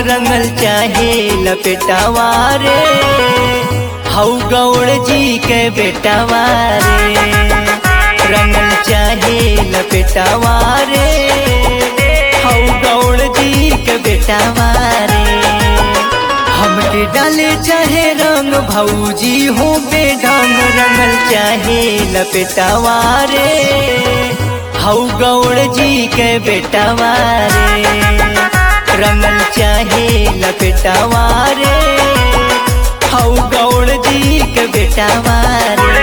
रंगल चाहे लपेटावा रे हऊ गौड़ जी के बेटावा रे रंगल चाहे लपेटावा रे हऊ गौड़ जी के बेटावा रे हमके डाले चाहे रंग भौजी हो बेढंग रंगल चाहे लपेटावा रे हऊ गौड़ जी के बेटावा रे रंगल चाहे लपेटावा रे हऊ गौड़ जी के बेटावा रे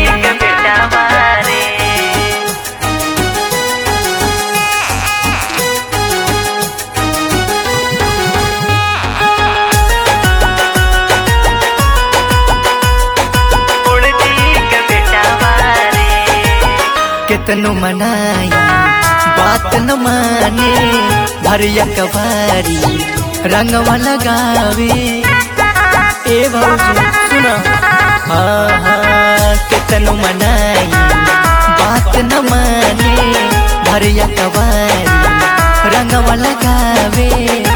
कितनो मनाई बात न माने भरिया कबारी रंगवा लगावे ए भौजी सुना हाँ हाँ कितनो मनाई बात न माने भरिया कबारी रंगवा लगावे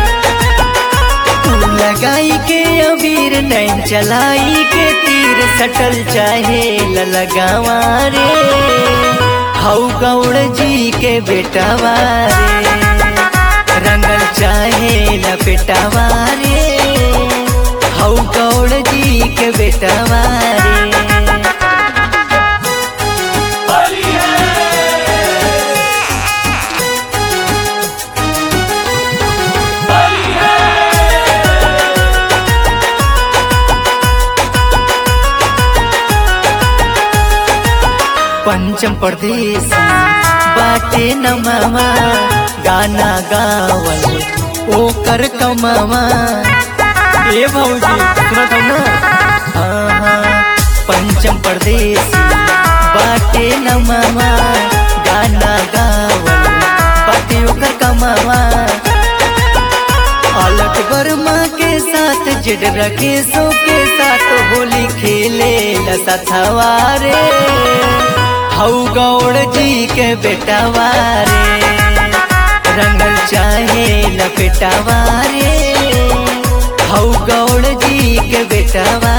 तू लगाई के अबीर नैन चलाई के तीर सटल चाहे लगावा रे हऊ गौड़ जी के बेटावा रे रंगल चाहे लपेटावा रे हऊ गौड़ जी के बेटावा रे पंचम प्रदेश बाटे न मामा गाना गावल ओकर कमावा ए भौजी सुनत हो ना हाँ हाँ पंचम प्रदेश बाटे न मामा गाना गावल बाटे ओकर कमावा अलग वर्मा के साथ जिड रकेशों के साथ होली खेले लसथवा रे हऊ गौड़ जी के बेटावा रे रंगल चाहे लपेटावा रे हऊ गौड़ जी के बेटावा